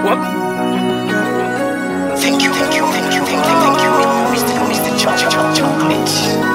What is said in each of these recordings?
Thank you, thank you, thank you, thank you, thank you, Mr. Mr. Cho- Cho- Chocolate.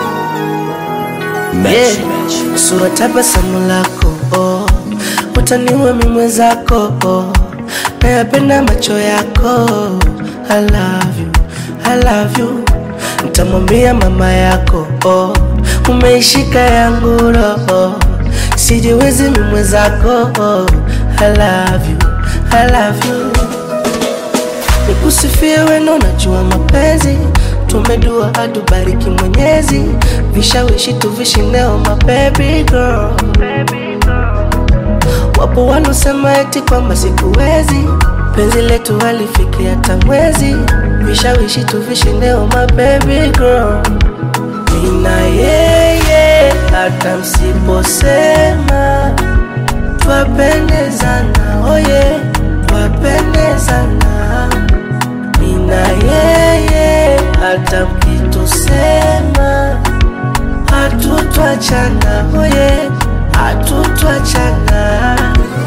Yeah, sura tabasamu lako oh, utaniua mimi mwenzako oh, nayapenda macho yako I love you, I love you Nitamwambia mama yako oh, umeishika yangu roho sijiwezi mimi mwenzako oh, I love you, I love you nikusifie weno najua mapenzi tumedua atubariki mwenyezi vishawishi tuvishineo ma baby girl wapo wanaosema eti kwamba sikuwezi penzi letu halifiki hata mwezi vishawishi tuvishineo ma baby girl mina yeye hata msiposema twapendezana oye twapendezana mina yeye hata mkitusema hatutwachana oye hatutwachana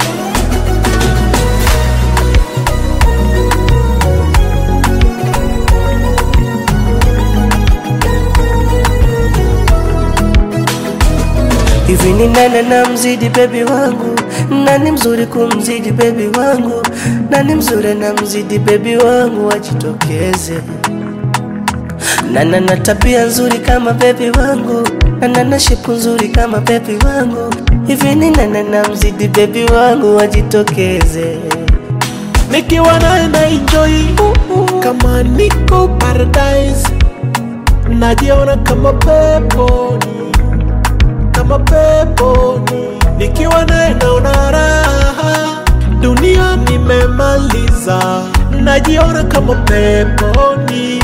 hivi ni nani na mzidi bebi wangu nani mzuri kumzidi bebi wangu nani mzuri na mzidi bebi wangu wajitokeze nana na tabia nzuri kama bebi wangu nana na shepu nzuri kama bebi wangu hivi ni nani na mzidi bebi wangu wajitokeze nikiwa naye na enjoy kama niko paradise najiona kama peponi kama peponi nikiwa naye naona raha dunia nimemaliza najiona kama peponi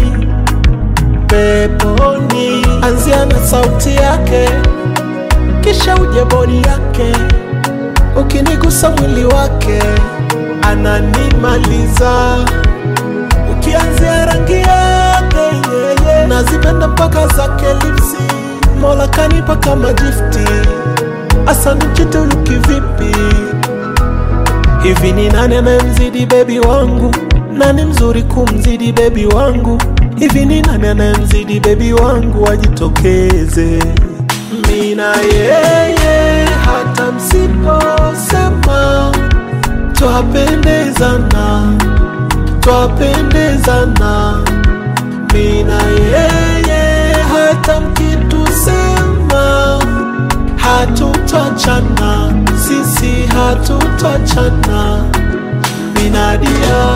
peponi anzia na sauti yake kisha uje bodi yake ukinigusa mwili wake ananimaliza ukianzia rangi yake yeye nazipenda mpaka zake lipsi mola kanipa kama gifti asani chitulu kivipi hivi ni nani anayemzidi bebi wangu nani mzuri kumzidi bebi wangu hivi ni nani anayemzidi bebi wangu ajitokeze mina yeye hata msiposema twapendezana twapendezana mina yeye hata mkitusema hatutachana sisi hatutachana minadia